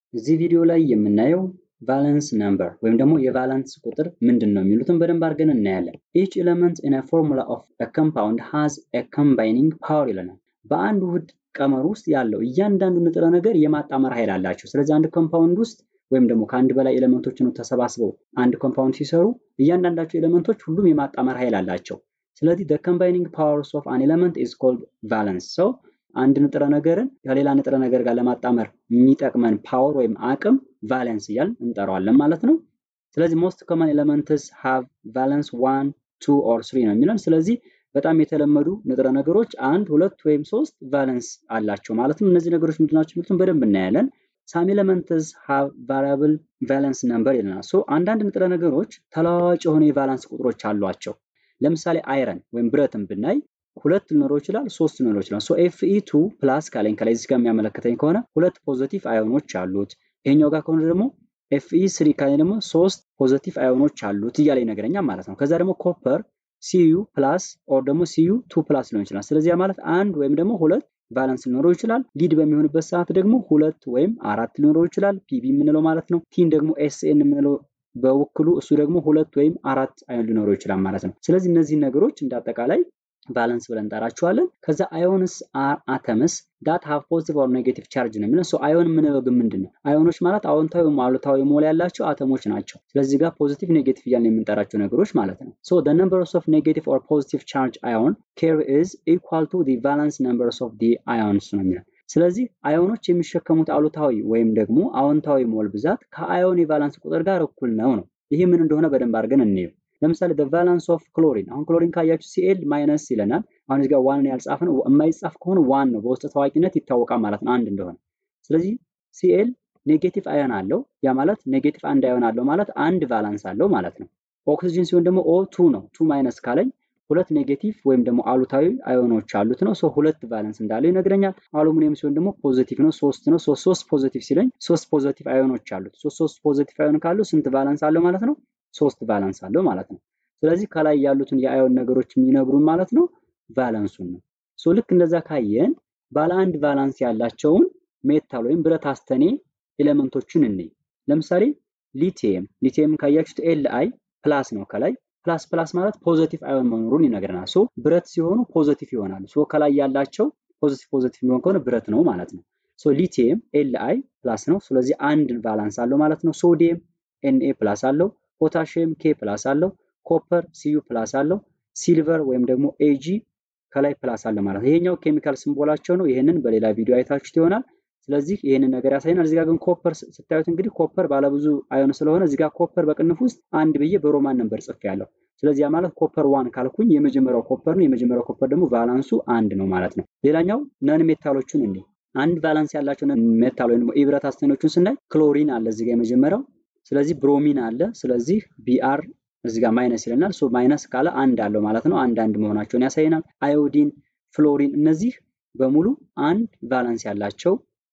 እዚህ ቪዲዮ ላይ የምናየው ቫለንስ ነምበር ወይም ደግሞ የቫለንስ ቁጥር ምንድን ነው የሚሉትን በደንብ አድርገን እናያለን። ኢች ኤለመንት ኢን ፎርሙላ ኦፍ ኮምፓውንድ ሃዝ ኮምባይኒንግ ፓወር ይለናል። በአንድ ውህድ ቀመር ውስጥ ያለው እያንዳንዱ ንጥረ ነገር የማጣመር ኃይል አላቸው። ስለዚህ አንድ ኮምፓውንድ ውስጥ ወይም ደግሞ ከአንድ በላይ ኤሌመንቶች ነው ተሰባስበው አንድ ኮምፓውንድ ሲሰሩ እያንዳንዳቸው ኤሌመንቶች ሁሉም የማጣመር ኃይል አላቸው። ስለዚህ the combining powers of an element is called valence ሰው አንድ ንጥረ ነገርን ከሌላ ንጥረ ነገር ጋር ለማጣመር የሚጠቅመን ፓወር ወይም አቅም ቫለንስ እያል እንጠራዋለን ማለት ነው። ስለዚህ ሞስት ኮመን ኤሌመንትስ ሃቭ ቫለንስ ዋን ቱ ኦር ስሪ ነው የሚለን። ስለዚህ በጣም የተለመዱ ንጥረ ነገሮች አንድ ሁለት ወይም ሶስት ቫለንስ አላቸው ማለት ነው። እነዚህ ነገሮች ምንድናቸው የሚሉትን በደንብ እናያለን። ሳም ኤለመንትስ ሃቭ ቫሪያብል ቫለንስ ነምበር ይለናል። ሶ አንዳንድ ንጥረ ነገሮች ተለዋዋጭ የሆኑ የቫለንስ ቁጥሮች አሏቸው። ለምሳሌ አይረን ወይም ብረትን ብናይ ሁለት ሊኖረው ይችላል፣ ሶስት ሊኖረው ይችላል። ሶ ኤፍኢ ቱ ፕላስ ካለኝ ከላይ እዚህ ጋር የሚያመለክተኝ ከሆነ ሁለት ፖዘቲቭ አዮኖች አሉት። ይሄኛው ጋር ከሆነ ደግሞ ኤፍኢ ስሪ ካለኝ ደግሞ ሶስት ፖዘቲቭ አዮኖች አሉት እያለ ይነግረኛል ማለት ነው። ከዛ ደግሞ ኮፐር ሲዩ ፕላስ ኦር ደግሞ ሲዩ ቱ ፕላስ ሊሆን ይችላል። ስለዚህ ማለት አንድ ወይም ደግሞ ሁለት ቫለንስ ሊኖረው ይችላል። ሊድ በሚሆንበት ሰዓት ደግሞ ሁለት ወይም አራት ሊኖረው ይችላል። ፒቢ የምንለው ማለት ነው። ቲን ደግሞ ኤስኤን የምንለው በውክሉ እሱ ደግሞ ሁለት ወይም አራት አዮን ሊኖረው ይችላል ማለት ነው። ስለዚህ እነዚህ ነገሮች እንደ አጠቃላይ ቫለንስ ብለን እንጠራቸዋለን። ከዛ አዮንስ አር አተምስ ዳት ሃቭ ፖዚቲቭ ኦር ኔጌቲቭ ቻርጅ ነው የሚለን። አዮን የምንለው ግን ምንድን ነው? አዮኖች ማለት አዎንታዊ ወይም አሉታዊ ሞል ያላቸው አተሞች ናቸው። ስለዚህ ጋር ፖዚቲቭ ኔጌቲቭ እያልን የምንጠራቸው ነገሮች ማለት ነው። ሶ the numbers of negative or positive charge ion carry is equal to the valence numbers of the ions ነው የሚለን። ስለዚህ አዮኖች የሚሸከሙት አሉታዊ ወይም ደግሞ አዎንታዊ ሞል ብዛት ከአዮን የቫላንስ ቁጥር ጋር እኩል ነው ነው። ይህ ምን እንደሆነ በደንብ አድርገን እንየው። ለምሳሌ the valence of chlorine አሁን ክሎሪን ካያችሁ ሲኤል ማይነስ ይለናል። አሁን እዚህ ጋር ዋን ያልጻፍ ነው የማይጻፍ ከሆነ ዋን ነው በውስጥ ታዋቂነት ይታወቃል ማለት ነው አንድ እንደሆነ። ስለዚህ ሲኤል ኔጌቲቭ አዮን አለው። ያ ማለት ኔጌቲቭ አንድ አዮን አለው ማለት አንድ ቫላንስ አለው ማለት ነው። ኦክሲጅን ሲሆን ደግሞ ኦ ቱ ነው። ቱ ማይነስ ካለኝ ሁለት ኔጌቲቭ ወይም ደግሞ አሉታዊ አዮኖች አሉት ነው። ሶ ሁለት ቫለንስ እንዳለው ይነግረኛል። አሉሚኒየም ሲሆን ደግሞ ፖዚቲቭ ነው፣ ሶስት ነው። ሶስት ሶስት ፖዚቲቭ ሲለኝ ሶስት ፖዚቲቭ አዮኖች አሉት። ሶስት ሶስት ፖዚቲቭ አዮን ካሉ ስንት ቫለንስ አለው ማለት ነው? ሶስት ቫለንስ አለው ማለት ነው። ስለዚህ ከላይ ያሉትን የአዮን ነገሮች የሚነግሩን ማለት ነው ቫለንሱን ነው። ሶ ልክ እንደዛ ካየን ባለ አንድ ቫላንስ ያላቸውን ሜታል ወይም ብረት አስተኔ ኤሌመንቶችን እንይ። ለምሳሌ ሊቲየም ሊቲየም ካያችሁት ኤል አይ ፕላስ ነው ከላይ ፕላስ ፕላስ ማለት ፖዘቲቭ አዮን መኖሩን ይነግረናል። ሶ ብረት ሲሆኑ ፖዘቲቭ ይሆናሉ። ሶ ከላይ ያላቸው ፖዘቲቭ ፖዘቲቭ የሚሆን ከሆነ ብረት ነው ማለት ነው። ሶ ሊቲየም ኤል አይ ፕላስ ነው። ስለዚህ አንድ ቫላንስ አለው ማለት ነው። ሶዲየም ኤንኤ ፕላስ አለው። ፖታሽየም ኬ ፕላስ አለው። ኮፐር ሲዩ ፕላስ አለው። ሲልቨር ወይም ደግሞ ኤጂ ከላይ ፕላስ አለ ማለት ነው። ይሄኛው ኬሚካል ሲምቦላቸው ነው። ይሄንን በሌላ ቪዲዮ አይታችሁት ይሆናል። ስለዚህ ይህንን ነገር ያሳየናል። እዚህ ጋር ግን ኮፐር ስታዩት እንግዲህ ኮፐር ባለብዙ አዮን ስለሆነ እዚህ ጋር ኮፐር በቅንፍ ውስጥ አንድ ብዬ በሮማን ነበር ጽፌ ያለው። ስለዚህ ያ ማለት ኮፐር ዋን ካልኩኝ የመጀመሪያው ኮፐር ነው። የመጀመሪያው ኮፐር ደግሞ ቫላንሱ አንድ ነው ማለት ነው። ሌላኛው ነን ሜታሎቹን እንዲህ አንድ ቫላንስ ያላቸው ሜታል ወይም የብረት አስተኔዎቹን ስናይ ክሎሪን አለ እዚህ ጋር የመጀመሪያው። ስለዚህ ብሮሚን አለ። ስለዚህ ቢአር እዚህ ጋር ማይነስ ይለናል። ሶ ማይነስ ካለ አንድ አለው ማለት ነው። አንድ አንድ መሆናቸውን ያሳየናል። አዮዲን፣ ፍሎሪን እነዚህ በሙሉ አንድ ቫላንስ ያላቸው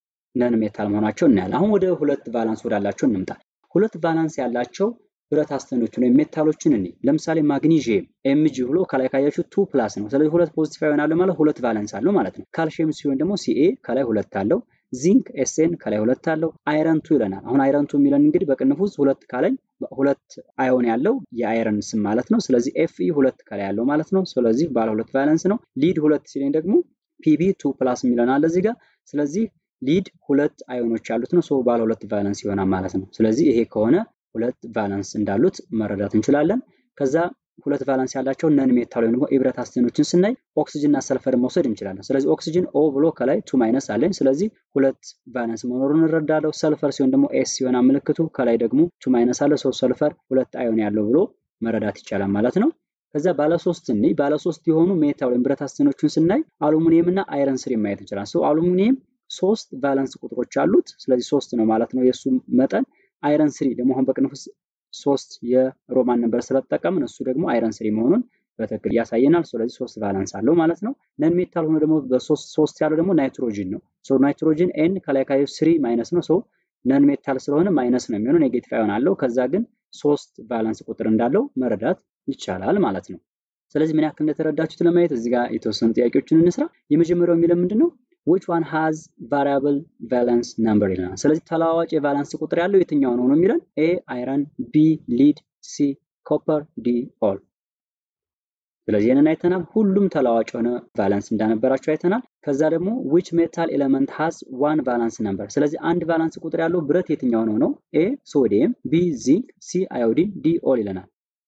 ነን ሜታል መሆናቸው እናያለን። አሁን ወደ ሁለት ቫላንስ ወዳላቸው እንምጣ። ሁለት ቫላንስ ያላቸው ብረት አስተኖችን ወይም ሜታሎችን እኔ ለምሳሌ ማግኒዥየም ኤምጂ ብሎ ከላይ ካያችሁ ቱ ፕላስ ነው። ስለዚህ ሁለት ፖዚቲቭ ይሆናል ማለት ሁለት ቫለንስ አለው ማለት ነው። ካልሽየም ሲሆን ደግሞ ሲኤ ከላይ ሁለት አለው። ዚንክ ኤስኤን ከላይ ሁለት አለው። አይረንቱ ይለናል። አሁን አይረንቱ የሚለን እንግዲህ በቅንፍ ውስጥ ሁለት ካለኝ ሁለት አዮን ያለው የአይረን ስም ማለት ነው። ስለዚህ ኤፍኢ ሁለት ከላይ ያለው ማለት ነው። ስለዚህ ባለ ሁለት ቫለንስ ነው። ሊድ ሁለት ሲለኝ ደግሞ ፒቢ ቱ ፕላስ የሚለን አለ እዚህ ጋር። ስለዚህ ሊድ ሁለት አዮኖች ያሉት ነው። ሶ ባለ ሁለት ቫለንስ ይሆናል ማለት ነው። ስለዚህ ይሄ ከሆነ ሁለት ቫለንስ እንዳሉት መረዳት እንችላለን። ከዛ ሁለት ቫለንስ ያላቸው ነን ሜታል ወይም ደግሞ የብረት አስተኖችን ስናይ ኦክሲጅን እና ሰልፈርን መውሰድ እንችላለን። ስለዚህ ኦክሲጅን ኦ ብሎ ከላይ ቱ ማይነስ አለኝ። ስለዚህ ሁለት ቫለንስ መኖሩን እንረዳለሁ። ሰልፈር ሲሆን ደግሞ ኤስ ሲሆን ምልክቱ ከላይ ደግሞ ቱ ማይነስ አለ። ሰው ሰልፈር ሁለት አዮን ያለው ብሎ መረዳት ይቻላል ማለት ነው። ከዛ ባለሶስት እንይ ባለሶስት የሆኑ ሜታል ወይም ብረት አስተኖችን ስናይ አሉሚኒየም እና አይረን ስሪ ማየት እንችላለን። ሰው አሉሚኒየም ሶስት ቫለንስ ቁጥሮች አሉት። ስለዚህ ሶስት ነው ማለት ነው የእሱ መጠን። አይረን ስሪ ደግሞ አሁን በቅንፍ ውስጥ ሶስት የሮማን ነበር ስለተጠቀምን እሱ ደግሞ አይረን ስሪ መሆኑን በትክክል ያሳየናል። ስለዚህ ሶስት ቫለንስ አለው ማለት ነው። ነን ሜታል ሆኖ ደግሞ በሶስት ሶስት ያለው ደግሞ ናይትሮጂን ነው። ሶ ናይትሮጂን ኤን ከላይ ካየ ስሪ ማይነስ ነው። ሶ ነን ሜታል ስለሆነ ማይነስ ነው የሚሆነው ኔጌቲቭ አዮን አለው። ከዛ ግን ሶስት ቫለንስ ቁጥር እንዳለው መረዳት ይቻላል ማለት ነው። ስለዚህ ምን ያክል እንደተረዳችሁት ለማየት እዚህ ጋር የተወሰኑ ጥያቄዎችን እንስራ። የመጀመሪያው የሚለው ምንድን ነው? which one has variable valence number ይለናል። ስለዚህ ተለዋዋጭ የቫለንስ ቁጥር ያለው የትኛው ነው ነው የሚለን ኤ አይረን፣ ቢ ሊድ፣ ሲ ኮፐር፣ ዲ ኦል። ስለዚህ ይህንን አይተናል። ሁሉም ተለዋዋጭ የሆነ ቫለንስ እንዳነበራቸው አይተናል። ከዛ ደግሞ which metal element has one valence number ስለዚህ አንድ ቫለንስ ቁጥር ያለው ብረት የትኛው ነው ነው ኤ ሶዲየም፣ ቢ ዚንክ፣ ሲ አዮዲን፣ ዲ ኦል ይለናል።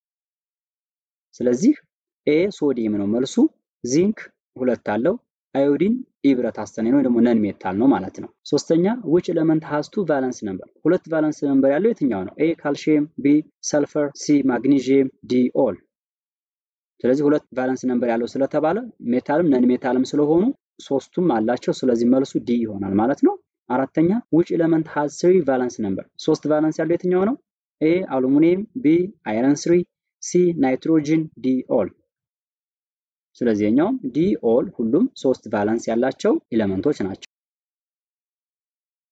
ስለዚህ ኤ ሶዲየም ነው መልሱ። ዚንክ ሁለት አለው። አዮዲን ኢብረት አስተኔ ነው ደግሞ ነን ሜታል ነው ማለት ነው። ሶስተኛ which element has two valence number ሁለት ቫለንስ ነምበር ያለው የትኛው ነው? ኤ ካልሲየም፣ ቢ ሰልፈር፣ ሲ ማግኒዥየም፣ ዲ ኦል። ስለዚህ ሁለት ቫለንስ ነምበር ያለው ስለተባለ ሜታልም ነን ሜታልም ስለሆኑ ሶስቱም አላቸው። ስለዚህ መልሱ ዲ ይሆናል ማለት ነው። አራተኛ which element has three valence number ሶስት ቫለንስ ያለው የትኛው ነው? ኤ አሉሚኒየም፣ ቢ አይረን ስሪ፣ ሲ ናይትሮጅን፣ ዲ ኦል። ስለዚህ የኛውም ዲ ኦል ሁሉም ሶስት ቫለንስ ያላቸው ኤሌመንቶች ናቸው።